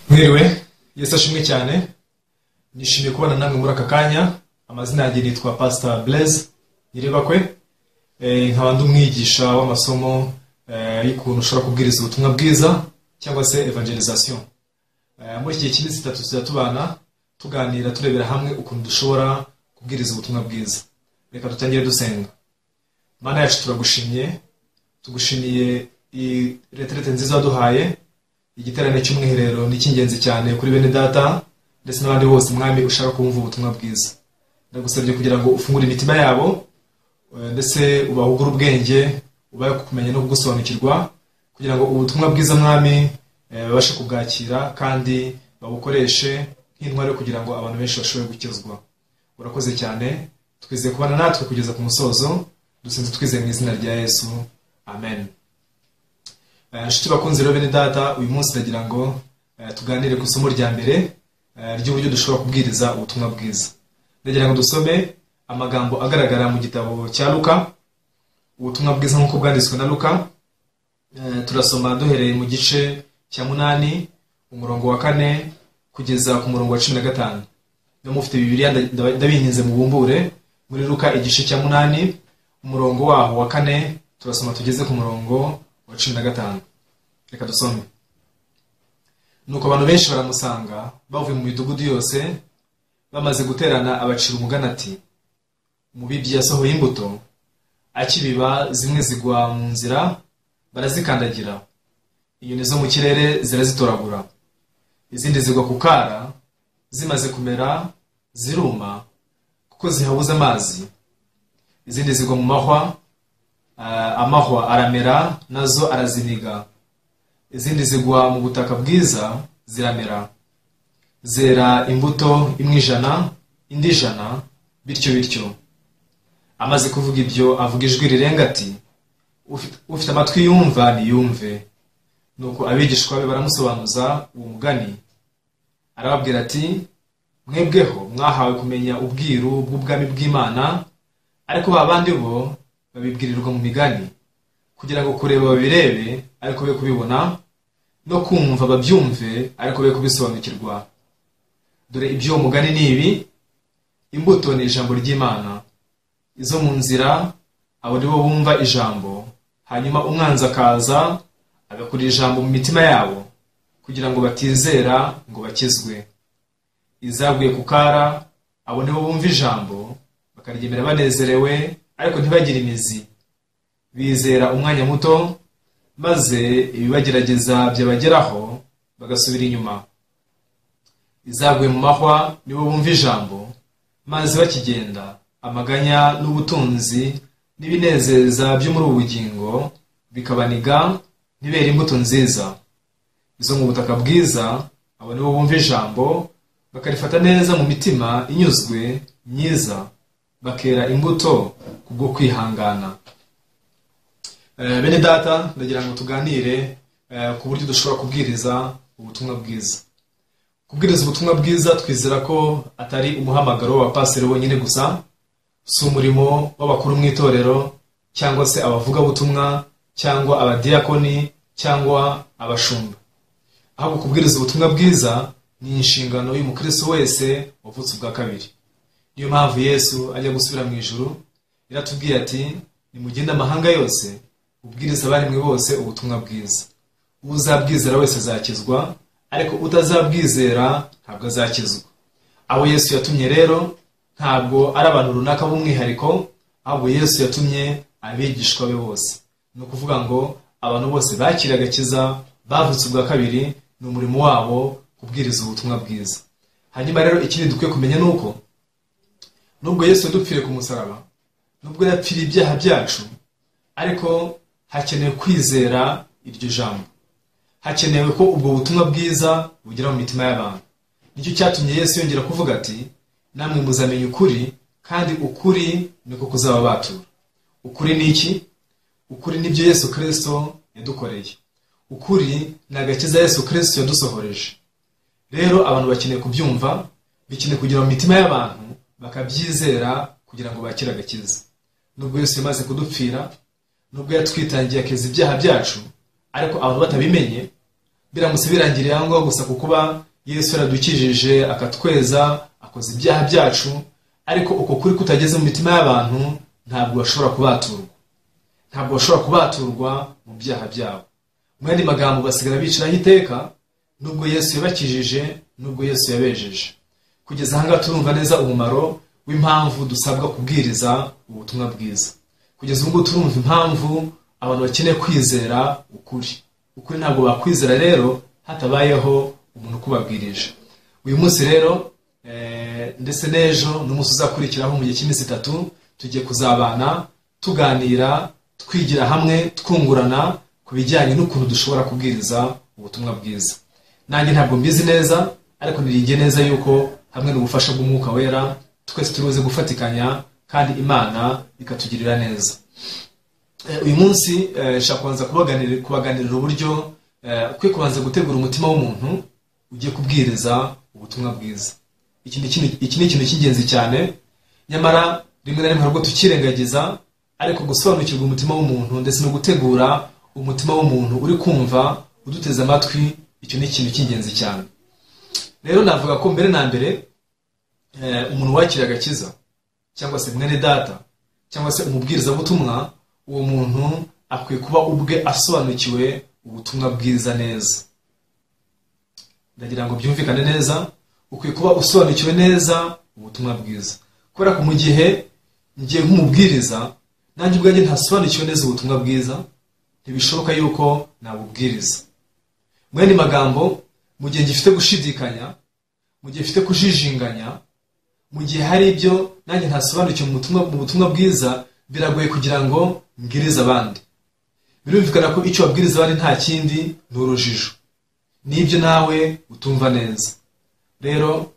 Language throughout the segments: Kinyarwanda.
mwiriwe yesu ashimwe cyane nishimiye kubana namwe muri aka kanya amazina yanjye nitwa pasita blaise nyirebakwe Eh, nkaba ndi umwigisha w'amasomo eh, y'ukuntu ushobora kubwiriza ubutumwa bwiza cyangwa se evangelization Eh, muri iki gihe cy'iminsi itatu tujya tubana tuganira turebera hamwe ukuntu dushobora kubwiriza ubutumwa bwiza reka dutangire dusenga mana yacu turagushimye tugushimiye iyi reterete nziza waduhaye igiterane cy'umwiherero ni icy'ingenzi cyane kuri bene data ndetse n'abandi bose mwami ushaka kumva ubutumwa bwiza ndagusabye kugira ngo ufungure imitima yabo eh, ndetse ubahugure ubwenge ubahe kumenya no kugusobanukirwa kugira ngo ubutumwa bwiza mwami eh, babashe kubwakira kandi babukoreshe nk'intwari yo kugira ngo abantu benshi bashobore gukizwa urakoze cyane twizeye kubana natwe kugeza ku musozo dusenze twizeye mu izina rya yesu amen Eh, inshuti bakunzi rero bene data uyu munsi ndagira ngo eh, tuganire ku isomo rya mbere eh, ry'uburyo dushobora kubwiriza ubutumwa bwiza ndagira ngo dusome amagambo agaragara mu gitabo cya luka ubutumwa bwiza nk'uko bwanditswe na luka Eh, turasoma duhereye mu gice cya munani umurongo wa kane kugeza ku murongo wa cumi na gatanu niba mufite bibiriya nda- nda- ndabinginze mubumbure muri luka igice cya munani umurongo waho wa kane turasoma tugeze ku murongo wa cumi na gatanu reka dusome nuko abantu benshi baramusanga bavuye mu midugudu yose bamaze guterana abacira umugani ati umubibyi yasohoye imbuto akibiba zimwe zigwa mu nzira barazikandagira inyoni zo mu kirere zirazitoragura izindi zigwa ku kara zimaze kumera ziruma kuko zihabuze amazi izindi zigwa mu mahwa Ah, amahwa aramera nazo araziniga izindi zigwa mu butaka bwiza ziramera zera imbuto imwe ijana indi ijana bityo bityo amaze kuvuga ibyo avuga ijwi rirenga ati "Ufite- ufite amatwi yumva niyumve nuko abigishwa be baramusobanuza uwo mugani arababwira ati mwebweho mwahawe kumenya ubwiru bw'ubwami bw'imana ariko ba bandi bo babibwirirwa mu migani kugira ngo kureba babirebe ariko be kubibona no kumva babyumve ariko be kubisobanukirwa dore iby'uwo mugani ni ibi imbuto ni ijambo ry'imana izo mu nzira abo ni bo bumva ijambo hanyuma umwanzi akaza agakura ijambo mu mitima yabo kugira ngo batizera ngo bakizwe izaguye ku kara abo nibo bumva ijambo bakaryemera banezerewe ariko ntibagire imizi bizera umwanya muto maze ibibagerageza byabageraho bagasubira inyuma izaguye mu mahwa nibo bumva ijambo maze bakigenda amaganya n'ubutunzi n'ibinezeza byo muri ubu bugingo bikabaniga ntibere imbuto nziza izo mu butaka bwiza abo nibo bumva ijambo bakarifata neza mu mitima inyuzwe myiza bakera imbuto kubwo kwihangana Eh, bene data ndagira ngo tuganire eh, ku buryo dushobora kubwiriza ubutumwa bwiza kubwiriza ubutumwa bwiza twizera ko atari umuhamagaro w'abapasiteri bonyine gusa si umurimo w'abakuru mu itorero cyangwa se abavugabutumwa cyangwa abadiyakoni cyangwa abashumba ahubwo kubwiriza ubutumwa bwiza ni inshingano y'umukristo wese wavutse ubwa kabiri niyo mpamvu yesu ajya gusubira mu ijuru yaratubwiye ati nimugende amahanga yose ubwiriza abarimwe bose ubutumwa bwiza uzabwizera wese azakizwa ariko utazabwizera ntabwo azakizwa abo yesu yatumye rero ntabwo ari abantu runaka b'umwihariko ahubwo yesu yatumye abigishwa be bose ni ukuvuga ngo abantu bose bakira agakiza bavutse ubwa kabiri ni umurimo wabo kubwiriza ubutumwa bwiza hanyuma rero ikindi dukwiye kumenya ni uko nubwo yesu yadupfiriye ku musaraba nubwo yapfiriye ibyaha byacu ariko hakenewe kwizera iryo jambo hakenewe ko ubwo butumwa bwiza bugera mu mitima y'abantu nicyo cyatumye yesu yongera kuvuga ati namwe muzamenya ukuri kandi ukuri niko kuzababatura ukuri ni iki ukuri nibyo yesu kirisito yadukoreye ukuri ni agakiza yesu kirisito yadusohoreje rero abantu bakeneye kubyumva bikeneye kugira mu mitima y'abantu bakabyizera kugira ngo bakire agakiza nubwo yesu yamaze kudupfira nubwo yatwitangiye akiza ibyaha byacu ariko abantu batabimenye biramutse birangiriye aho ngaho gusa ku kuba yesu yaradukijije akatweza akoze ibyaha byacu ariko uko kuri kutageze mu mitima y'abantu ntabwo bashobora kubaturwa ntabwo bashobora kubaturwa mu byaha byabo mu yandi magambo basigara biciraho iteka nubwo yesu yabakijije nubwo yesu yabejeje kugeza ahangaha turumva neza umumaro w'impamvu dusabwa kubwiriza ubutumwa bwiza kugeza ubu ngubu turumva impamvu abantu bakeneye kwizera ukuri ukuri ntabwo bakwizera rero hatabayeho umuntu ukubabwirije uyu munsi rero ndetse n'ejo n'umunsi uzakurikiraho mu gihe cy'iminsi itatu tugiye kuzabana tuganira twigira hamwe twungurana ku bijyanye n'ukuntu dushobora kubwiriza ubutumwa bwiza nanjye ntabwo mbizi neza ariko niringiye neza yuko hamwe n'ubufasha bw'umwuka wera twese turuze gufatikanya kandi imana ikatugirira neza uyu munsi nshaka kubanza kubaganirira uburyo ukwiye kubanza gutegura umutima w'umuntu ugiye kubwiriza ubutumwa bwiza iki ni ikintu cy'ingenzi cyane nyamara rimwe na rimwe ntabwo tukirengagiza ariko gusobanukirwa umutima w'umuntu ndetse no gutegura umutima w'umuntu uri kumva uduteze amatwi icyo ni ikintu cy'ingenzi cyane rero navuga ko mbere na mbere umuntu wakira agakiza cyangwa se mwene data cyangwa se umubwirizabutumwa uwo muntu akwiye kuba ubwe asobanukiwe ubutumwa bwiza neza ndagira ngo byumvikane neza ukwiye kuba usobanukiwe neza ubutumwa bwiza kubera ko mu gihe ngiye nk'umubwiriza nanjye ubwanjye ntasobanukiwe neza ubutumwa bwiza ntibishoboka yuko nabubwiriza mu yandi magambo mu gihe gifite gushidikanya mu gihe gifite kujijinganya mu gihe hari ibyo nanjye ntasobanukiwe mu butumwa bwiza biragoye kugira ngo mbwirize abandi birumvikana ko icyo wabwiriza abandi nta kindi ni urujijo n'ibyo nawe utumva neza rero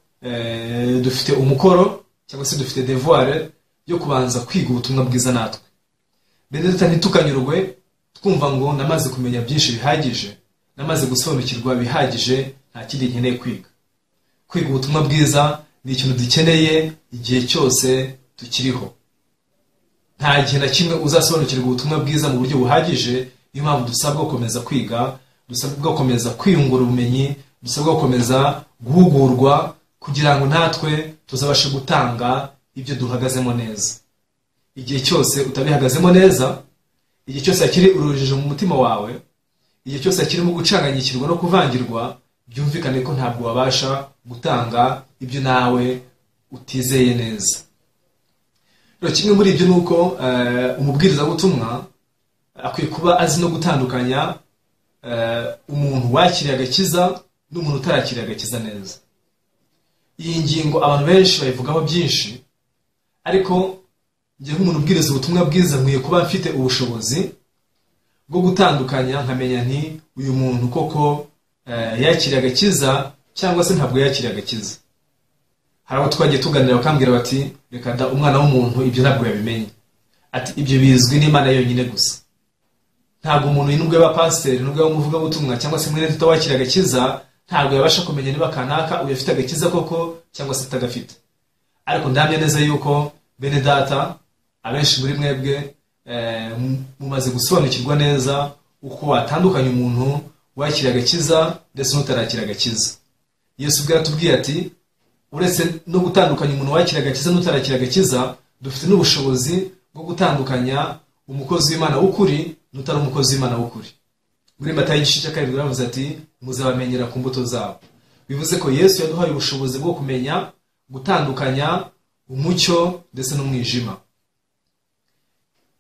dufite umukoro cyangwa se dufite devuware yo kubanza kwiga ubutumwa bwiza natwe mbere ntitukanyurwe twumva ngo namaze kumenya byinshi bihagije namaze gusobanukirwa bihagije nta kindi nkeneye kwiga kwiga ubutumwa bwiza ni ikintu dukeneye igihe cyose tukiriho nta gihe na kimwe uzasobanukirwa ubutumwa bwiza mu buryo buhagije niyo mpamvu dusabwa gukomeza kwiga dusabwa gukomeza kwiyungura ubumenyi dusabwa gukomeza guhugurwa kugira ngo natwe tuzabashe gutanga ibyo duhagazemo neza igihe cyose utabihagazemo neza igihe cyose hakiri urujijo mu mutima wawe igihe cyose kirimo gucanganyikirwa no kuvangirwa byumvikane ko ntabwo wabasha gutanga ibyo nawe utizeye neza rero kimwe muri ibyo ni uko umubwirizabutumwa akwiye kuba azi no gutandukanya umuntu wakiriye agakiza n'umuntu utarakiriye agakiza neza iyi ngingo abantu benshi bayivugaho byinshi ariko njye nk'umuntu ubwiriza ubutumwa bwiza nkwiye kuba mfite ubushobozi bwo gutandukanya nkamenya nti uyu muntu koko yakiriye agakiza cyangwa se ntabwo yakiriye agakiza hari abo twagiye tuganira bakambwira bati reka da umwana w'umuntu ibyo ntabwo yabimenye ati ibyo bizwi n'imana yonyine gusa ntabwo umuntu n'ubwo yaba pasiteri n'ubwo yaba umuvugabutumwa cyangwa se mwene tuta wakiriye agakiza ntabwo yabasha kumenya niba kanaka uyu afite agakiza koko cyangwa se atagafite ariko ndamya neza yuko bene data abenshi muri mwebwe mumaze gusobanukirwa neza uko watandukanya umuntu wakira agakiza ndetse n'utarakira agakiza yesu ubwo yatubwiye ati uretse no gutandukanya umuntu wakira agakiza n'utarakira agakiza dufite n'ubushobozi bwo gutandukanya umukozi w'imana w'ukuri n'utari umukozi w'imana w'ukuri muri matayo igice cya karindwi baravuze ati muzabamenyera ku mbuto zabo bivuze ko yesu yaduhaye ubushobozi bwo kumenya gutandukanya umucyo ndetse n'umwijima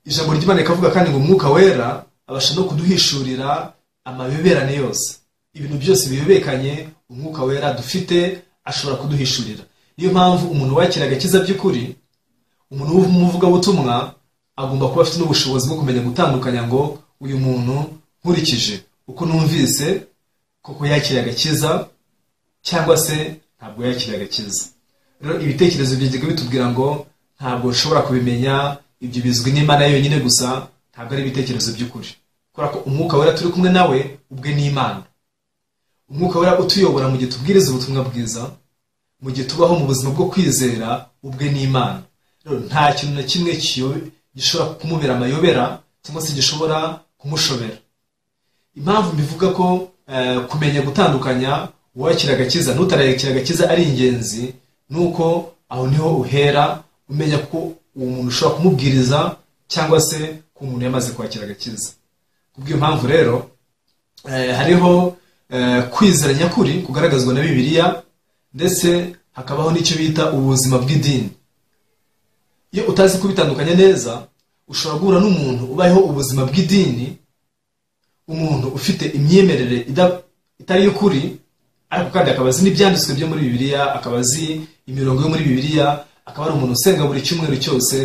ijambo ry'imana rikavuga kandi ngo umwuka wera abasha no kuduhishurira amabeberane yose ibintu byose bihebekanye umwuka wera dufite ashobora kuduhishurira niyo mpamvu umuntu wakira agakiza by'ukuri umuntu w'umuvugabutumwa agomba kuba afite n'ubushobozi bwo kumenya gutandukanya ngo uyu muntu nkurikije uko numvise koko yakira agakiza cyangwa se ntabwo yakira agakiza rero ibitekerezo byajyaga bitubwira ngo ntabwo ushobora kubimenya ibyo bizwi n'imana yonyine gusa ntabwo ari ibitekerezo by'ukuri kubera ko umwuka wera turi kumwe nawe ubwe n'imana umwuka wera utuyobora mu gihe tubwiriza ubutumwa bwiza mu gihe tubaho mu buzima bwo kwizera ubwe n'imana rero nta kintu na kimwe gishobora kumubera amayobera cyangwa se gishobora kumushobera impamvu mbivuga ko eh, kumenya gutandukanya uwakira agakiza n'utarayakira agakiza ari ingenzi nuko aho niho uhera umenya ko uwo muntu ushobora kumubwiriza cyangwa se ko umuntu yamaze kwakira agakiza kubw'iyo mpamvu rero eh, hariho eh, kwizera nyakuri kugaragazwa na bibiliya ndetse hakabaho n'icyo bita ubuzima bw'idini iyo utazi kubitandukanya neza ushobora guhura n'umuntu ubayeho ubuzima bw'idini umuntu ufite imyemerere ida- itari iy'ukuri ariko kandi akaba azi n'ibyanditswe byo muri bibiliya akaba azi imirongo yo muri bibiliya akaba ari umuntu usenga buri cyumweru cyose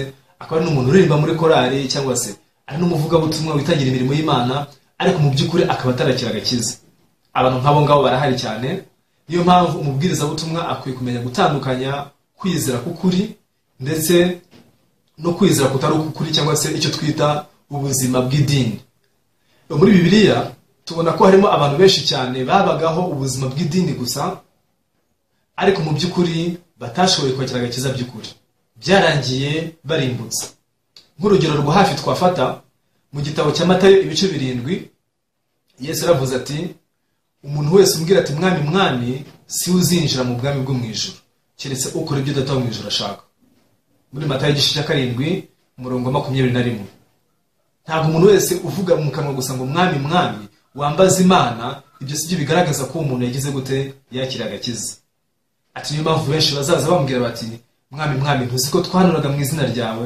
akaba ari n'umuntu uririmba muri korari cyangwa se ari n'umuvugabutumwa witangira imirimo y'imana ariko mu by'ukuri akaba atarakira agakiza abantu nk'abo ngabo barahari cyane niyo mpamvu umubwirizabutumwa akwiye kumenya gutandukanya kwizera k'ukuri ndetse no kwizera kutari ukukuri cyangwa se icyo twita ubuzima bw'idini muri bibiliya tubona ko harimo abantu benshi cyane babagaho ubuzima bw'idini gusa ariko mu by'ukuri batashoboye kwakira agakiza by'ukuri byarangiye barimbutse nk'urugero rwa hafi twafata mu gitabo cya matayo ibice birindwi yesu yaravuze ati umuntu wese umbwira ati mwami mwami si we uzinjira mu bwami bwo mu ijuru keretse ukora ibyo data wo mu ijuru ashaka muri matayo igice cya karindwi umurongo wa makumyabiri na rimwe ntabwo umuntu wese uvuga mu kanwa gusa ngo mwami mwami wambaza imana ibyo si byo bigaragaza ko uwo muntu yagize gute yakira agakiza ati niyo mpamvu benshi bazaza bamubwira bati mwami mwami ntuzi ko twanuraga mu izina ryawe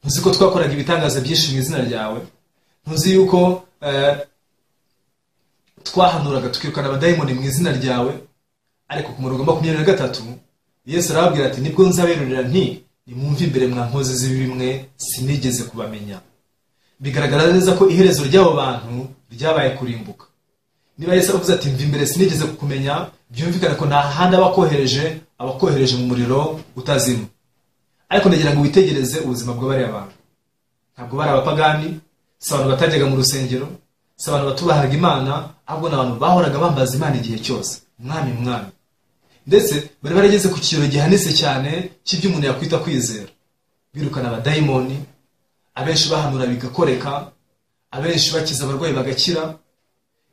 ntuzi ko twakoraga ibitangaza byinshi mu izina ryawe ntuzi yuko eh, twahanuraga tukirukana abadayimoni mu izina ryawe ariko ku murongo wa makumyabiri na gatatu yesu arababwira ati nibwo nzaberurira nti nimwumve imbere mwa nkozi z'ibimwe sinigeze kubamenya bigaragara neza ko iherezo ry'abo bantu ryabaye kurimbuka niba yesu avuze ati mva imbere sinigeze kukumenya byumvikane ko nta handi aba akohereje aba akohereje mu muriro utazima ariko ndagira ngo witegereze ubuzima bw'abariya bantu ntabwo bari abapagani si abantu batajyaga mu rusengero si abantu batubahaga imana ahubwo ni abantu bahoraga bambaza imana igihe cyose mwami mwami ndetse bari barageze ku kigero gihanitse cyane cy'ibyo umuntu yakwita kwizera birukana abadayimoni abenshi bahanura bigakoreka abenshi bakiza abarwayi bagakira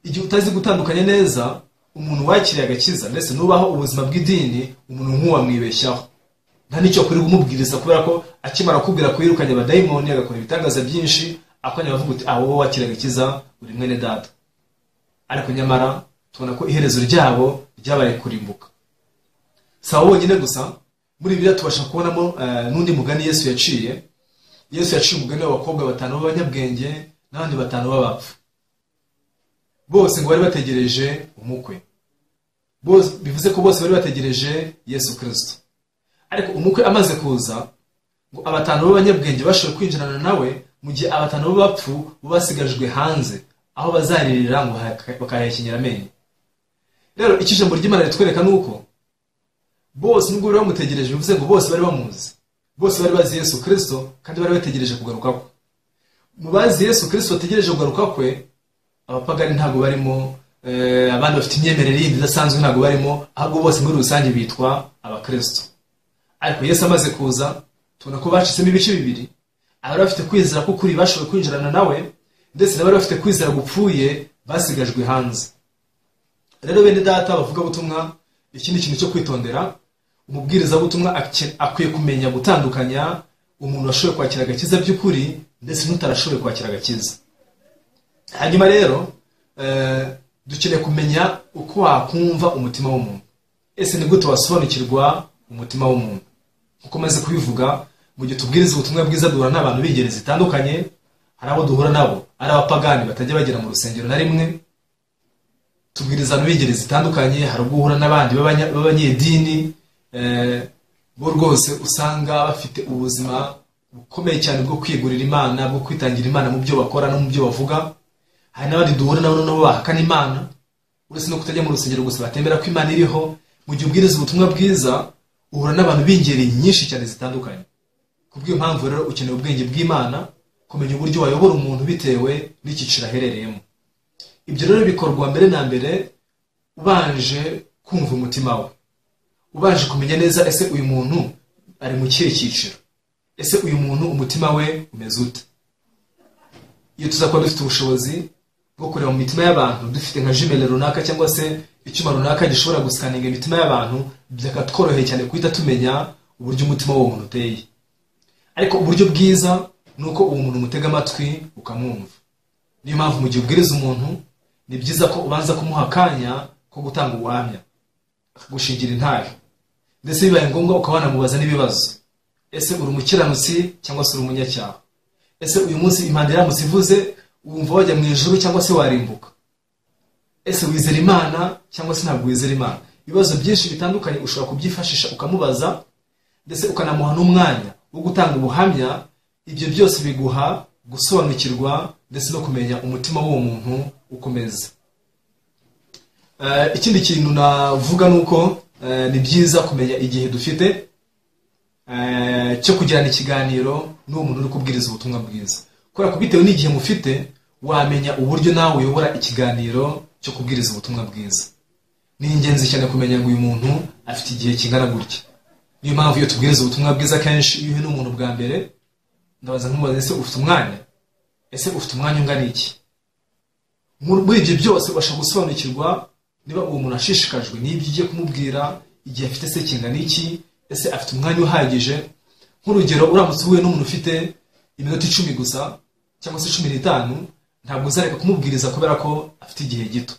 igihe utazi gutandukanya neza umuntu wakiriye agakiza ndetse nubaho ubuzima bw'idini umuntu nk'uwo wamwibeshyaho nta n'icyo kuri kumubwiriza kubera ko akimara kubwira kwirukanye abadayimoni agakora ibitangaza byinshi akanya bavuga uti awo wowe wakira agakiza uri mwene data ariko nyamara tubona ko iherezo ryabo ryabaye kurimbuka si abo bonyine gusa muri biriya tubasha kubonamo eh, n'undi mugani yesu yaciye yesu yaciye umugani w'abakobwa batanu b'abanyabwenge n'abandi batanu b'abapfu bose ngo bari bategereje umukwe Bose- bivuze ko bose bari bategereje yesu kirisito ariko umukwe amaze kuza ngo abatanu b'abanyabwenge bashoboye kwinjirana nawe mu gihe abatanu b'abapfu bo basigajwe hanze aho bazaririra ngo haka- bakahekenyera amenyo rero icyo ijambo ry'imana ritwereka ni uko bose nubwo bari bamutegereje bivuze ngo bose bari bamuzi bose bari bazi yesu kirisito kandi bari bategereje kugaruka kwe mu bazi yesu kirisito bategereje kugaruka kwe abapagani ntabwo barimo eh, abandi bafite imyemerere yindi idasanzwe ntabwo barimo ahubwo bose muri rusange bitwa abakirisito ariko yesu amaze kuza tubona ko bacitsemo ibice bibiri abari bafite kwizera k'ukuri bashoboye kwinjirana nawe ndetse n'abari bafite kwizera gupfuye basigajwe hanze rero bene data bavuga butumwa iki ni ikintu cyo kwitondera umubwirizabutumwa ake- akwiye kumenya gutandukanya umuntu washoboye kwakira agakiza by'ukuri ndetse n'utarashoboye kwakira agakiza hanyuma rero eh, dukeneye kumenya uko wakumva umutima w'umuntu ese ni gute wasobanukirwa umutima w'umuntu uko umaze kubivuga mu gihe tubwiriza ubutumwa bwiza duhura n'abantu b'ingeri zitandukanye hari abo duhura nabo ari abapagani batajya bagera mu rusengero na rimwe tubwiriza abantu b'ingeri zitandukanye hari ubwo uhura n'abandi b'abanya- b'abanyedini eh, bo rwose usanga bafite ubuzima bukomeye cyane bwo kwigurira imana bwo kwitangira imana mu byo bakora no mu byo bavuga hari n'abandi duhura nabo noneho bahakana imana uretse no kutajya mu rusengero gusa batembera ko imana iriho mu gihe ubwiriza ubutumwa bwiza uhura n'abantu b'ingeri nyinshi cyane zitandukanye kubw'iyo mpamvu rero ukeneye ubwenge bw'imana kumenya uburyo wayobora umuntu bitewe n'icyiciro aherereyemo ibyo rero bikorwa mbere na mbere ubanje kumva umutima we ubanje kumenya neza ese uyu muntu ari mu kihe cyiciro ese uyu muntu umutima we umeze ute iyo tuzakuba dufite ubushobozi bwo kureba mu mitima y'abantu dufite nka jimele runaka cyangwa se icyuma runaka gishobora gusikaninga imitima y'abantu byakatworoheye cyane guhita tumenya uburyo umutima w'uwo muntu uteye ariko uburyo bwiza ni uko uwo muntu umutega amatwi ukamwumva niyo mpamvu mu gihe ubwiriza umuntu ni byiza ko ubanza kumuha akanya ko gutanga ubuhamya akagushingira intare ndetse bibaye ngombwa ukaba wanamubaza n'ibibazo ese uri umukiranutsi cyangwa se uri umunyacyaha ese uyu munsi impande iramutse ivuze wumva wajya mu ijoro cyangwa se warimbuka ese wizera imana cyangwa se ntabwo wizera imana ibibazo byinshi bitandukanye ushobora kubyifashisha ukamubaza ndetse ukanamuha n'umwanya wo gutanga ubuhamya ibyo byose biguha gusobanukirwa ndetse no kumenya umutima w'uwo muntu ukomeza ikindi kintu navuga ni uko ni byiza kumenya igihe dufite cyo kugirana ikiganiro n'uwo muntu uri kubwiriza ubutumwa bwiza kubera ko bitewe n'igihe mufite wamenya uburyo nawe uyobora ikiganiro cyo kubwiriza ubutumwa bwiza ni ingenzi cyane kumenya ngo uyu muntu afite igihe kingana gutya niyo mpamvu iyo tubwiriza ubutumwa bwiza kenshi iyo uhuye n'umuntu bwa mbere ndabaza nkumubaza ese ufite umwanya ese ufite umwanya ungana iki muri ibyo byose ubasha gusobanukirwa niba uwo muntu ashishikajwe n'ibyo ugiye kumubwira igihe afite se kingana iki ese afite umwanya uhagije nk'urugero uramutse uhuye n'umuntu ufite iminota icumi gusa cyangwa se cumi n'itanu ntabwo uzareka kumubwiriza kubera ko afite igihe gito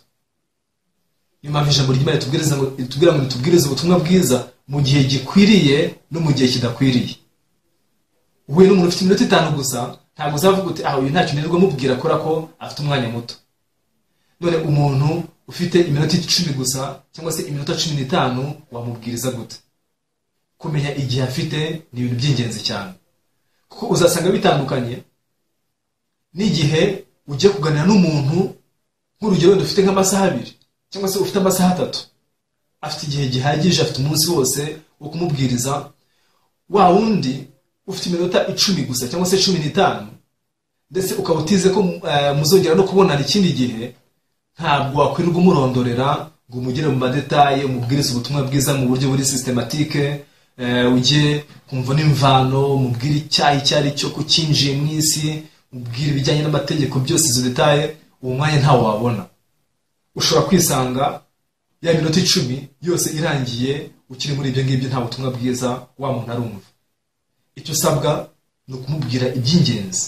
niyo mpamvu ijambo ry'imana ritubwira ngo ritubwirize ubutumwa bwiza mu gihe gikwiriye no mu gihe kidakwiriye uhuye n'umuntu ufite iminota itanu gusa ntabwo uzavuga uti aha uyu ntacyo nirwa mubwira kubera ko afite umwanya muto none umuntu ufite iminota icumi gusa cyangwa se iminota cumi n'itanu wamubwiriza gute kumenya igihe afite ni ibintu by'ingenzi cyane kuko uzasanga bitandukanye n'igihe ugiye kuganira n'umuntu nk'urugero wenda ufite nk'amasaha abiri cyangwa se ufite amasaha atatu afite igihe gihagije afite umunsi wose wo kumubwiriza wa wundi ufite iminota icumi gusa cyangwa se cumi n'itanu ndetse ukaba utize ko muzongera no kubonana ikindi gihe ntabwo wakwirirwa umurondorera ngo umugire mu madetaye umubwirize ubutumwa bwiza mu buryo buri sisitematike ujye kumva n'imvano mubwire icyaha icyo ari cyo kucyinjiye mu isi mubwire ibijyanye n'amategeko byose izo detaye uwo mwanya ntawo wabona ushobora kwisanga ya minota icumi yose irangiye ukiri muri ibyo ngibyo nta butumwa bwiza wa muntu arumva icyo usabwa ni ukumubwira iby'ingenzi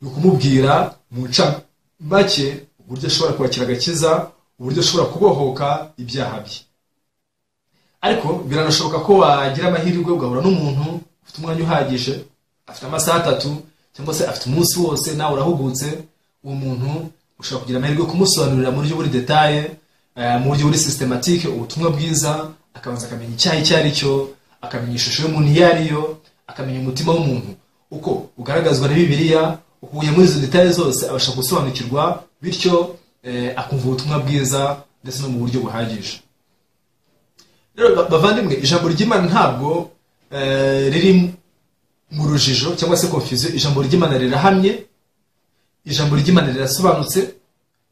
ni ukumubwira mu make uburyo ashobora kwakira agakiza uburyo ashobora kubohoka ibyaha bye ariko biranashoboka ko wagira amahirwe ugahura n'umuntu ufite umwanya uhagije afite amasaha atatu cyangwa se afite umunsi wose nawe urahugutse uwo muntu ushobora kugira amahirwe yo kumusobanurira mu buryo buri detaye mu buryo buri sisitematike ubutumwa bwiza akabanza akamenya icyaha icyo ari cyo akamenya ishusho y'umuntu iyo ariyo akamenya umutima w'umuntu uko ugaragazwa na bibiliya uhuye muri izo detaye zose abasha gusobanukirwa bityo akumva ubutumwa bwiza ndetse no mu buryo buhagije rero bavandimwe ijambo ry'imana ntabwo riri mu rujijo cyangwa se konfuziyo ijambo ry'imana rirahamye ijambo ry'imana rirasobanutse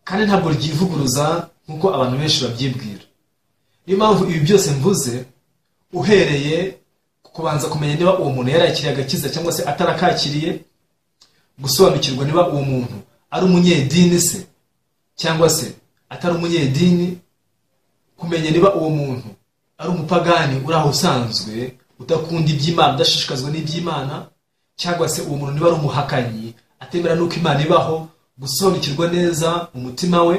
kandi ntabwo ryivuguruza nk'uko abantu benshi babyibwira niyo mpamvu ibi byose mvuze uhereye ku kubanza kumenya niba uwo muntu yarakiriye agakiza cyangwa se atarakakiriye gusobanukirwa niba uwo muntu ari umunyedini se cyangwa se atari umunyedini kumenya niba uwo muntu ari umupagani uri aho usanzwe udakunda iby'imana udashishikazwa n'iby'imana cyangwa se uwo muntu niba ari umuhakanyi atemera n'uko imana ibaho gusobanukirwa neza mu mutima we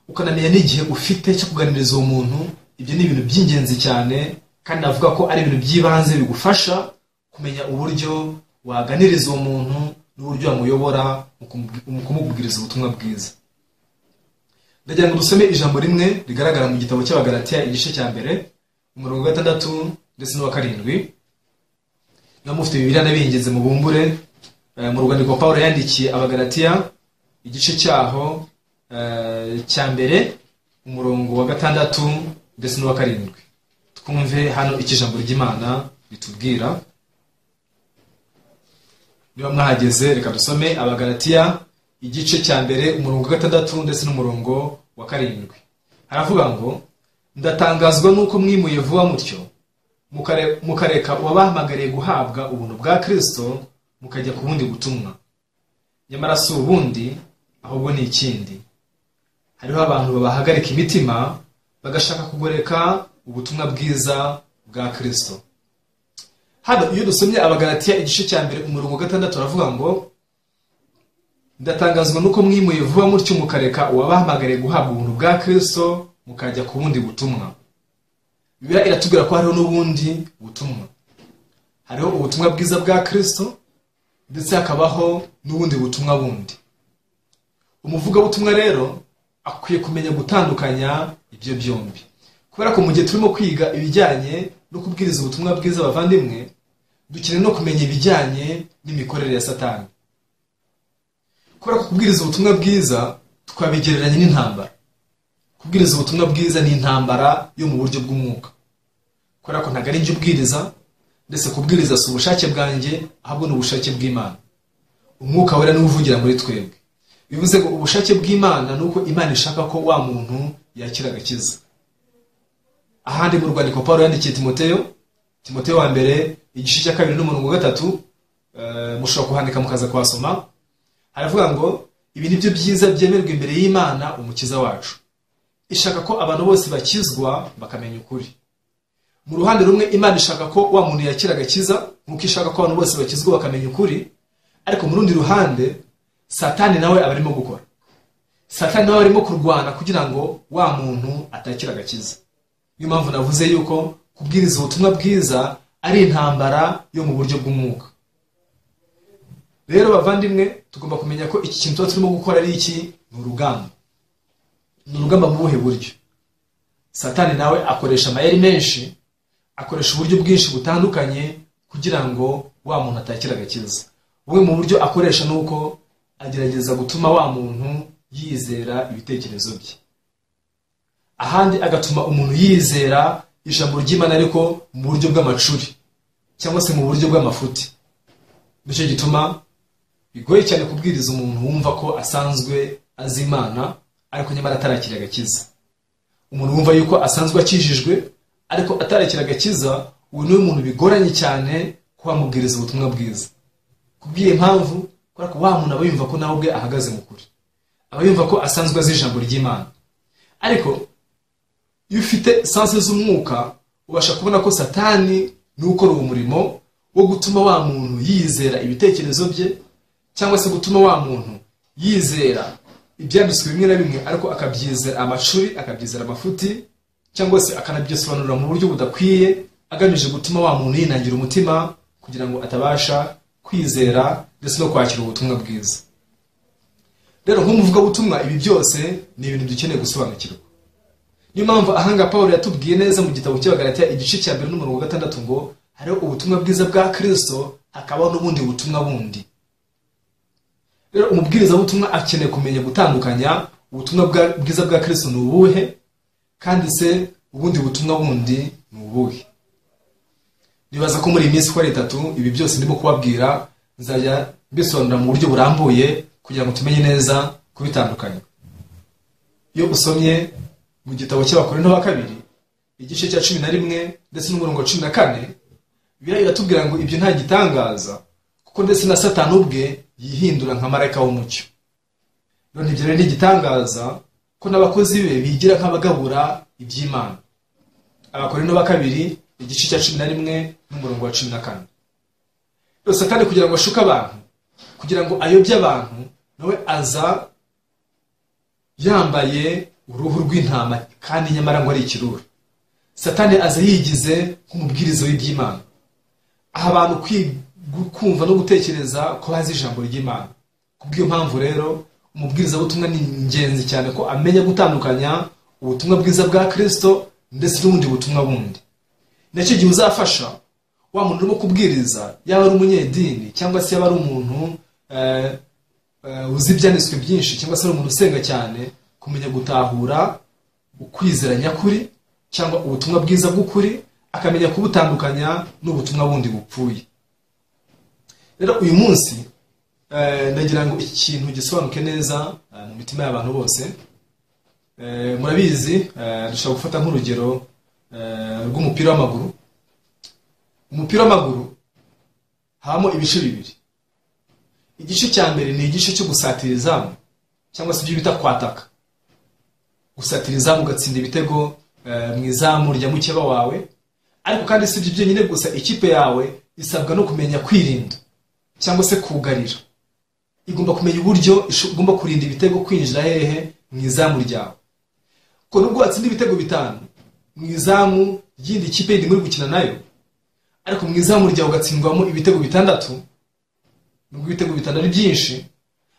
ukanamenya n'igihe ufite cyo kuganiriza uwo muntu ibyo ni ibintu by'ingenzi cyane kandi navuga ko ari ibintu by'ibanze bigufasha kumenya uburyo waganiriza uwo muntu n'uburyo wamuyobora mu kumubwiriza ubutumwa bwiza ndagira ngo dusome ijambo rimwe rigaragara mu gitabo cy'abagaratiya igice cya mbere umurongo wa gatandatu ndetse n'uwa karindwi niba mufite bibiriya n'abiyengeze mu bumbure mu rwandiko paul yandikiye abagaratiya igice cyaho cya mbere umurongo wa gatandatu ndetse n'uwa karindwi twumve hano icyo ijambo ry'imana ritubwira niba mwahageze reka dusome abagaratiya igice cya mbere umurongo wa gatandatu ndetse n'umurongo wa karindwi haravuga ngo ndatangazwa n'uko mwimuye vuba mutyo mukareka uwabahamagariye guhabwa ubuntu bwa kirisito mukajya ku bundi butumwa nyamara si ubundi ahubwo ni ikindi hariho abantu babahagarika imitima bagashaka kugoreka ubutumwa bwiza bwa kirisito hano iyo dusomye abagaratiya igice cya mbere umurongo wa gatandatu aravuga ngo ndatangazwa nuko mwimuye vuba mutyo mukareka uwabahamagariye guhabwa ubuntu bwa kirisito mukajya ku bundi butumwa biba iratubwira ko hariho n'ubundi butumwa hariho ubutumwa bwiza bwa kirisito ndetse hakabaho n'ubundi butumwa bundi umuvugabutumwa rero akwiye kumenya gutandukanya ibyo byombi kubera ko mu gihe turimo kwiga ibijyanye no kubwiriza ubutumwa bwiza abavandimwe dukeneye no kumenya ibijyanye n'imikorere ya satani kubera ko kubwiriza ubutumwa bwiza twabigereranya n'intambara kubwiriza ubutumwa bwiza ni intambara yo mu buryo bw'umwuka kubera ko ntabwo ari njye ubwiriza ndetse kubwiriza si ubushake bwanjye ahubwo ni ubushake bw'imana umwuka wera niwo uvugira muri twebwe bivuze ngo ubushake bw'imana ni uko imana ishaka ko wa muntu yakira agakiza ahandi mu rwandiko paul yandikiye timoteyo timoteyo wa mbere igice cya kabiri n'umurongo wa gatatu mushobora kuhandika mukaza kuhasoma haravuga ngo ibi ni byo byiza byemerwa imbere y'imana umukiza wacu ishaka ko abantu bose bakizwa bakamenya ukuri mu ruhande rumwe imana ishaka ko wa muntu yakira agakiza nk'uko ishaka ko abantu bose bakizwa bakamenya ukuri ariko mu rundi ruhande satani nawe aba arimo gukora satani nawe arimo kurwana kugira ngo wa muntu atakira agakiza niyo mpamvu navuze yuko kubwiriza ubutumwa bwiza ari intambara yo mu buryo bw'umwuka rero bavandimwe tugomba kumenya ko iki kintu tuba turimo gukora ari iki ni urugamba ni urugamba mu buhe buryo satani nawe akoresha amayeri menshi akoresha uburyo bwinshi butandukanye kugira ngo wa muntu atakira agakiza bumwe mu buryo akoresha ni uko agerageza gutuma wa muntu yizera ibitekerezo bye ahandi agatuma umuntu yizera ijambo ry'imana ariko mu buryo bw'amacuri cyangwa se mu buryo bw'amafuti nicyo gituma bigoye cyane kubwiriza umuntu wumva ko asanzwe azi imana ariko nyamara atarakira agakiza umuntu wumva yuko asanzwe akijijwe ariko atarakira agakiza uyu niwe muntu bigoranye cyane ko wamubwiriza ubutumwa bwiza kubwiye impamvu kubera ko wa muntu aba yumva ko nawe ubwe ahagaze mu kuri aba yumva ko asanzwe azi ijambo ry'imana ariko iyo ufite sanse z'umwuka ubasha kubona ko satani ni ukora uwo murimo wo gutuma wa muntu yizera ibitekerezo bye cyangwa se gutuma wa muntu yizera ibyanditswe bimwe na bimwe ariko akabyizera amacuri akabyizera amafuti cyangwa se akanabyisobanurira mu buryo budakwiye agamije gutuma wa muntu yinangira umutima kugira ngo atabasha kwizera ndetse no kwakira ubutumwa bwiza rero nk'umuvugabutumwa ibi byose ni ibintu dukeneye gusobanukirwa niyo mpamvu ahanga paul yatubwiye neza mu gitabo cy'abagaratiya igice cya mbere n'umurongo wa gatandatu ngo hariho ubutumwa bwiza bwa kirisito hakabaho n'ubundi butumwa bundi rero umubwirizabutumwa akeneye kumenya gutandukanya ubutumwa bwiza bwa kirisito ni ubuhe kandi se ubundi butumwa bundi ni ubuhe nibaza ko muri iyi minsi uko ari itatu ibi byose ndimo kubabwira nzajya mbisobanura mu buryo burambuye kugira ngo tumenye neza kubitandukanya iyo usomye mu gitabo cy'abakorino ba kabiri igice cya cumi na rimwe ndetse n'umurongo wa cumi na kane biratubwira ngo ibyo nta gitangaza kuko ndetse na satani ubwe yihindura nka marayika w'umucyo none ibyo rero ni igitangaza ko n'abakozi be bigira nk'abagabura iby'imana abakorino ba kabiri igice cya cumi na rimwe n'umurongo wa cumi na kane rero satani kugira ngo ashuke abantu kugira ngo ayobye abantu nawe aza yambaye uruhu rw'intama kandi nyamara ngo ari ikirura satani aza yigize nk'umubwiriza w'iby'imana aha abantu kumva no gutekereza ko bazi ijambo ry'imana kubw'iyo mpamvu rero umubwirizabutumwa ni ingenzi cyane ko amenya gutandukanya ubutumwa bwiza bwa kirisito ndetse n'ubundi butumwa bundi nacyo gihe uzafasha wa muntu urimo kubwiriza yaba ari umunyedini cyangwa se yaba ari umuntu uzi ibyanditswe byinshi cyangwa se ari umuntu usenga cyane kumenya gutahura ukwizera nyakuri cyangwa ubutumwa bwiza bw'ukuri akamenya kubutandukanya n'ubutumwa bundi bupfuye rero uyu munsi ndagira ngo ikintu gisobanuke neza mu mitima y'abantu bose murabizi dushobora gufata nk'urugero rw'umupira w'amaguru umupira w'amaguru habamo ibice bibiri igice cya mbere ni igice cyo gusatira izamu cyangwa se ibyo bita kwataka gusatira izamu ugatsinda ibitego eh, mu izamu rya mukeba wawe ariko kandi si ibyo byonyine gusa ikipe yawe isabwa no kumenya kwirinda cyangwa se kugarira igomba kumenya uburyo isho- igomba kurinda ibitego kwinjira hehe mu izamu ryawe ko nubwo watsinda ibitego bitanu mu izamu ry'indi kipe yindi muri gukina nayo ariko mu izamu ryawe ugatsindwamo ibitego bitandatu nubwo ibitego bitandatu ari byinshi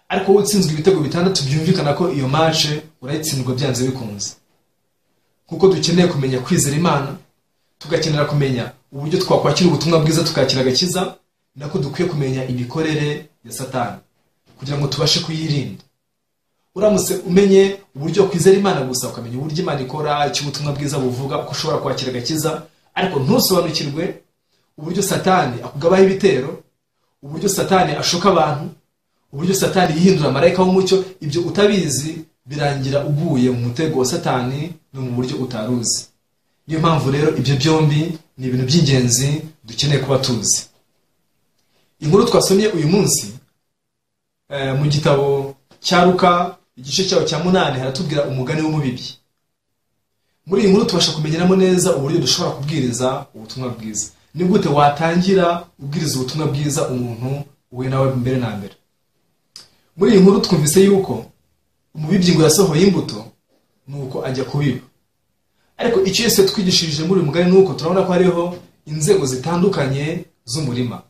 ariko wowe utsinzwe ibitego bitandatu byumvikana ko iyo mace urayitsindwa byanze bikunze kuko dukeneye kumenya kwizera imana tugakenera kumenya uburyo twakwakira ubutumwa bwiza tukakira agakiza nako dukwiye kumenya imikorere ya satani kugira ngo tubashe kuyirinda uramutse umenye uburyo kwizera imana gusa ukamenya uburyo imana ikora icyo ubutumwa bwiza buvuga uko ushobora kwakira agakiza ariko ntusobanukirwe uburyo satani akugabaho ibitero uburyo satani ashuka abantu uburyo satani yihindura marayika w'umucyo ibyo utabizi birangira uguye mu mutego wa satani no mu buryo utaruzi niyo mpamvu rero ibyo byombi ni ibintu by'ingenzi dukeneye kuba tuzi inkuru twasomye uyu munsi eh, mu gitabo cya ruka igice cyawo cya munani haratubwira umugani w'umubibyi muri iyi nkuru tubasha kumenyeramo neza uburyo dushobora kubwiriza ubutumwa bwiza ni gute watangira ubwiriza ubutumwa bwiza umuntu uhuye nawe mbere na mbere muri iyi nkuru twumvise yuko umubibyi ngo yasohoye imbuto nuko ajya kubiba ariko icyo yose twigishirije muri uyu mugani ni uko turabona ko hariho inzego zitandukanye z'umurima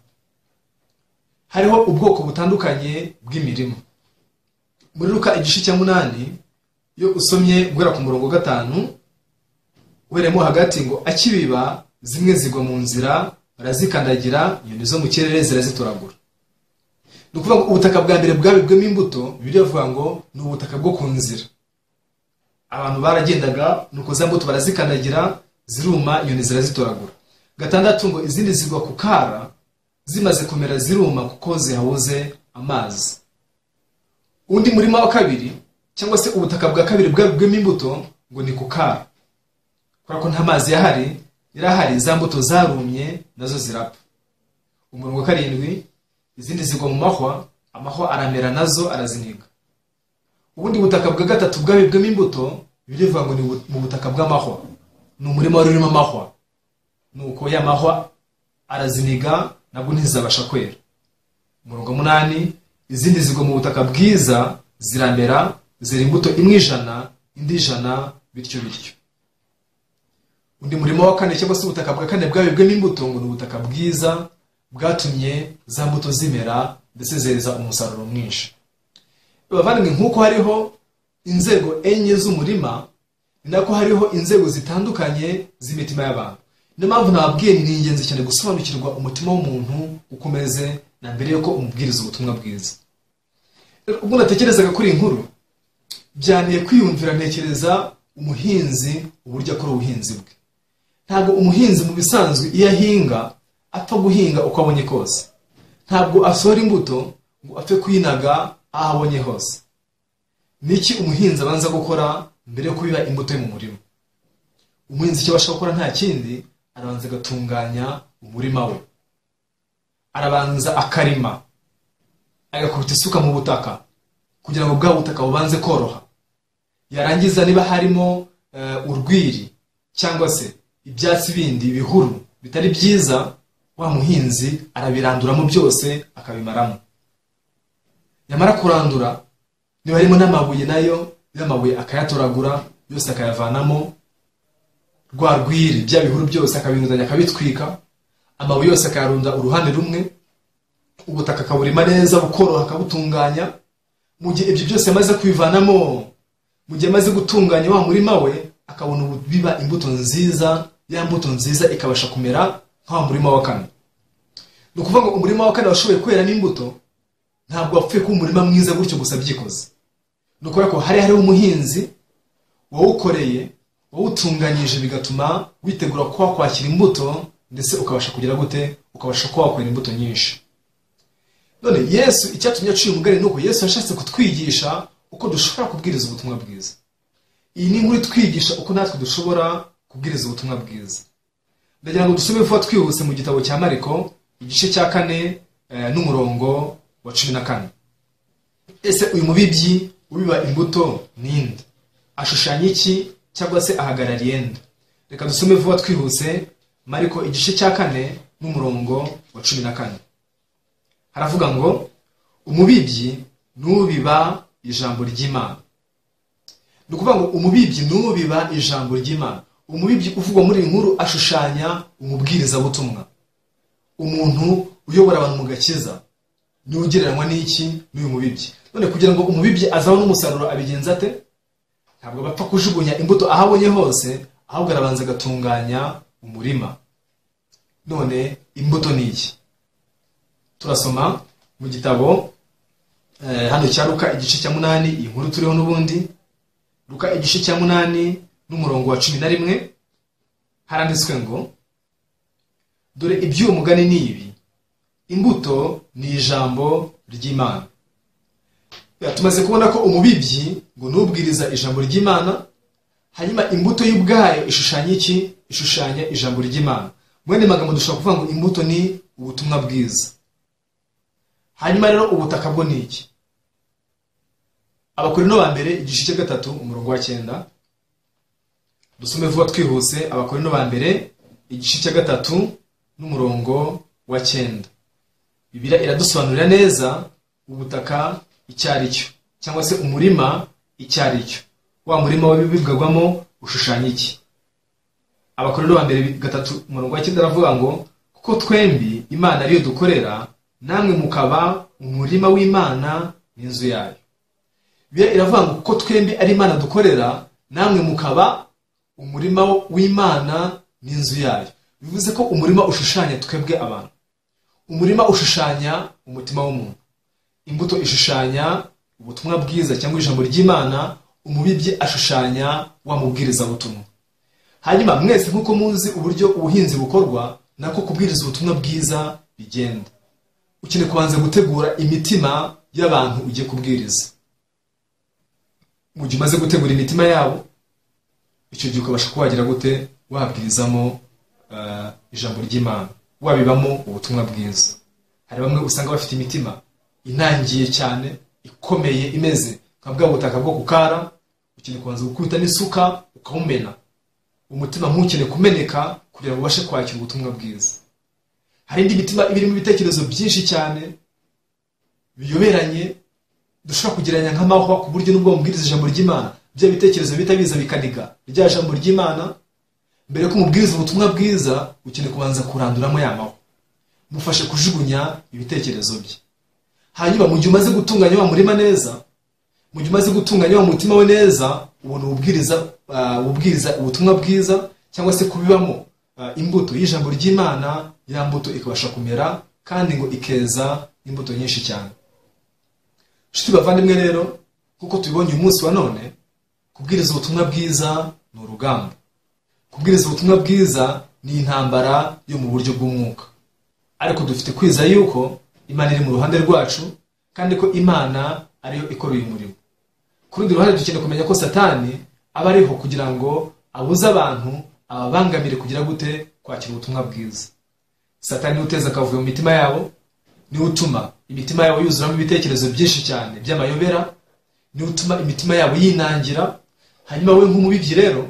hariho ubwoko butandukanye bw'imirima muri ruka igice cya munani iyo usomye guhera ku murongo wa gatanu uheremo hagati ngo akibiba zimwe zigwa mu nzira barazikandagira inyoni zo mu kirere zirazitoragura ni ukuvuga ngo ubutaka bwa mbere bwabibwemo imbuto bibiri bavuga ngo ni ubutaka bwo ku nzira abantu baragendaga nuko za mbuto barazikandagira ziruma inyoni zirazitoragura gatandatu ngo izindi zigwa ku kara zimaze kumera ziruma kuko zihabuze amazi undi murima wa kabiri cyangwa se ubutaka bwa kabiri bwabwemo imbuto ngo ni ku kara kubera ko nta mazi yahari yarahari za mbuto zarumye nazo zirapfa umurongo wa karindwi izindi zigwa mu mahwa amahwa aramera nazo araziniga ubundi butaka bwa gatatu bwabibwemo imbuto birivuga ngo ni ubu- mu butaka bw'amahwa ni umurima wari urimo amahwa nuko ya mahwa araziniga nabwo ntizabasha kwera umurongo wa munani izindi zigwa mu butaka bwiza ziramera zera imbuto imwe ijana indi ijana bityo bityo undi murimo wa kane cyangwa se ubutaka bwa kane bwabibwemo imbuto ngo ni ubutaka bwiza bwatumye za mbuto zimera ndetse zeza umusaruro mwinshi bavandimwe nk'uko hariho inzego enye z'umurima ni nako hariho inzego zitandukanye z'imitima y'abantu niyo mpamvu nababwiye ni ingenzi cyane gusobanukirwa umutima w'umuntu uko umeze na mbere yuko umubwiriza ubutumwa bwiza Rero ubwo natekerezaga kuri iyi nkuru byaniye kwiyumvira ntekereza umuhinzi uburyo akora ubuhinzi bwe ntabwo umuhinzi mu bisanzwe iyo ahinga apfa guhinga uko abonye kose ntabwo asohora imbuto ngo apfe kuyinaga aho abonye hose ni iki umuhinzi abanza gukora mbere yo kubiba imbuto yo mu murima umuhinzi icyo abasha gukora nta kindi arabanza agatunganya umurima we arabanza akarima agakubita isuka mu butaka kugira ngo bwa butaka bubanze koroha yarangiza niba harimo eh, urwiri cyangwa se ibyatsi bindi bihuru bitari byiza wa muhinzi arabiranduramo byose akabimaramo yamara kurandura niba harimo n'amabuye nayo y'amabuye akayatoragura yose akayavanamo rwa rwiri bya bihuru byose akabirundanya akabitwika amabuye yose akayarunda uruhande rumwe ubutaka akaburima neza bukoroha akabutunganya mu gihe ibyo byose yamaze kubivanamo mu gihe amaze gutunganya wa murima we akabona ubu- biba imbuto nziza ya mbuto nziza ikabasha kumera nka wa murima wa kane ni ukuvuga ngo umurima wa kane washoboye kweramo imbuto ntabwo wapfuye kuba umurima mwiza gutyo gusa byikoze ni ukubera ko hari hariho umuhinzi wawukoreye wawutunganyije bigatuma witegura kuba wakwakira imbuto ndetse ukabasha kugira gute ukabasha kuba wakwera imbuto nyinshi none yesu icyatumye aciye umugani ni uko yesu yashatse kutwigisha uko dushobora kubwiriza ubutumwa bwiza iyi ni inkuru itwigisha uko natwe dushobora kubwiriza ubutumwa bwiza ndagira ngo dusome vuba twihuse mu gitabo cya mariko igice cya kane eh, n'umurongo wa cumi na kane ese uyu mubibyi ubiba imbuto ninde ashushanya iki cyangwa se ahagarariye nde reka dusome vuba twihuse mariko igice cya kane n'umurongo wa cumi na kane haravuga ngo umubibyi nubiba ijambo ry'imana ni ukuvuga ngo umubibyi nubiba ijambo ry'imana umubibyi uvugwa muri iyi nkuru ashushanya umubwirizabutumwa umuntu uyobora abantu mu gakiza niwe ugereranywa n'iki n'uyu mubibyi none kugira ngo umubibyi azabone umusaruro abigenza ate ntabwo bapfa kujugunya imbuto aho abonye hose ahubwo arabanza agatunganya umurima none imbuto ni iki turasoma mu gitabo hano cya ruka igice cya munani iyi nkuru turiho n'ubundi ruka igice cya munani n'umurongo wa cumi na rimwe haranditswe ngo dore iby'uwo mugani ni ibi imbuto ni ijambo ry'imana tumaze kubona ko umubibyi ngo nubwiriza ijambo ry'imana hanyuma imbuto y'ubwayo ishushanya iki ishushanya ijambo ry'imana mu yandi magambo dushobora kuvuga ngo imbuto ni ubutumwa bwiza hanyuma rero ubutaka bwo ni iki abakorino ba mbere igice cya gatatu umurongo wa cyenda dusome vuba twihuse abakorino ba mbere igice cya gatatu n'umurongo wa cyenda bibira iradusobanurira neza ubutaka icyo ari cyo cyangwa se umurima icyo ari cyo wa murima w'ibibwagwamo ushushanya iki abakorino ba mbere gatatu umurongo wa cyenda aravuga ngo kuko twembi imana ariyo dukorera namwe mukaba umurima w'imana n'inzu yayo bibira iravuga ngo kuko twembi ari imana dukorera namwe mukaba umurima w'imana n'inzu yayo bivuze ko umurima ushushanya twebwe abantu umurima ushushanya umutima w'umuntu imbuto ishushanya ubutumwa bwiza cyangwa ijambo ry'imana umubibyi ashushanya wa mubwirizabutumwa hanyuma mwese nk'uko muzi uburyo ubuhinzi bukorwa nako kubwiriza ubutumwa bwiza bigenda ukeneye kubanza gutegura imitima y'abantu ugiye kubwiriza mu gihe umaze gutegura imitima yabo icyo gihe ukabasha kubagira gute wabwirizamo ijambo ry'imana wabibamo ubutumwa bwiza hari bamwe usanga bafite imitima inangiye cyane ikomeye imeze nka bwa butaka bwo kukara ukeneye kubanza gukubita n'isuka ukawumena umutima ntukeneye kumeneka kugira ngo ubashe kwakira ubutumwa bwiza hari indi mitima irimo ibitekerezo byinshi cyane biyoberanye dushobora kugereranya nk'amahwa ku buryo n'ubwo bamubwiriza ijambo ry'imana bya bitekerezo bihita biza bikaniga rya jambo ry'imana mbere ko umubwiriza ubutumwa bwiza ukeneye kubanza kuranduramo yamaho mufashe kujugunya ibitekerezo bye hanyuma mu gihe umaze gutunganya wa murima neza mu gihe umaze gutunganya wa mutima we neza ubona ububwiriza ububwiriza ubutumwa bwiza cyangwa se kubibamo imbuto y'ijambo ry'imana ya mbuto ikabasha kumera kandi ngo ikeza imbuto nyinshi cyane nshuti bavandimwe rero nk'uko tubibonye umunsi wa none kubwiriza ubutumwa bwiza ni urugamba kubwiriza ubutumwa bwiza ni intambara yo mu buryo bw'umwuka ariko dufite kwizera yuko imana iri mu ruhande rwacu kandi ko imana ariyo ikora uyu murimo ku rundi ruhande dukeneye kumenya ko satani aba ariho kugira ngo abuze abantu ababangamire kugira gute kwakira ubutumwa bwiza satani uteza akavuyo mu mitima yabo niwe utuma imitima yabo yuzuramo ibitekerezo byinshi cyane by'amayobera niwe utuma imitima yabo yinangira hanyuma we nk'umubibyi rero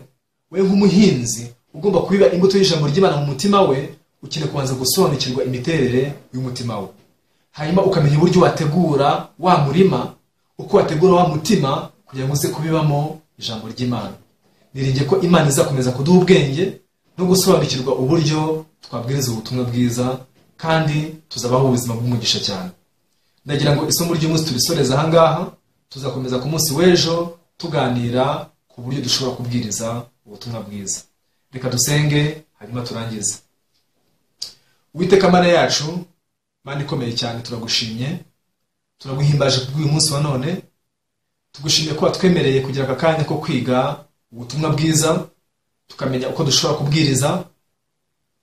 we nk'umuhinzi ugomba kubiba imbuto y'ijambo ry'imana mu mutima we ukeneye kubanza gusobanukirwa imiterere y'umutima we hanyuma ukamenya uburyo wategura wa murima uko wategura wa mutima kugira ngo uze kubibamo ijambo ry'imana niringiye ko imana izakomeza kuduha ubwenge no gusobanukirwa uburyo twabwiriza ubutumwa bwiza kandi tuzabaho ubuzima bw'umugisha cyane ndagira ngo isomo ry'umunsi turisoreze ahangaha tuzakomeza ku munsi w'ejo tuganira ku buryo dushobora kubwiriza ubutumwa bwiza reka dusenge hanyuma turangize uwiteka mana yacu mana ikomeye cyane turagushimye turaguhimbaje kubw'uyu munsi wa none tugushimiye ko watwemereye kugira aka kanya ko kwiga ubutumwa bwiza tukamenya uko dushobora kubwiriza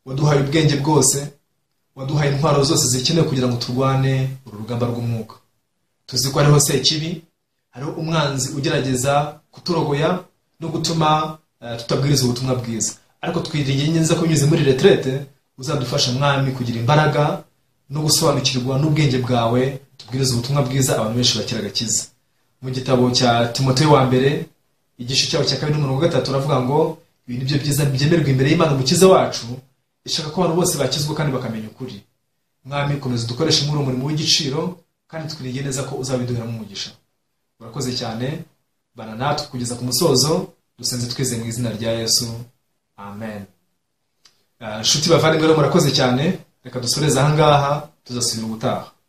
waduhaye ubwenge bwose waduhaye intwaro zose zikenewe kugira ngo turwane uru rugamba rw'umwuka tuzi ko hariho sekibi hariho umwanzi ugerageza kuturogoya no gutuma tutabwiriza ubutumwa bwiza ariko twiringiye neza ko binyuze muri reterete uzadufasha mwami kugira imbaraga no gusobanukirwa n'ubwenge bwawe tubwiriza ubutumwa bwiza abantu benshi bakira agakiza mu gitabo cya timote wa mbere igice cyaho cya kabiri n'umurongo wa gatatu aravuga ngo ibi ni byo byiza byemerwa imbere y'imana umukiza wacu ishaka ko abantu bose bakizwa kandi bakamenya ukuri mwami komeza dukoreshe muri uwo murimo w'igiciro kandi twirinde neza ko uzabiduheramo umugisha urakoze cyane bana natwe kugeza ku musozo dusenze twize mu izina rya yesu amen Ah, inshuti bavandimwe rero murakoze cyane reka dusoreze aha ngaha tuzasubira ubutaha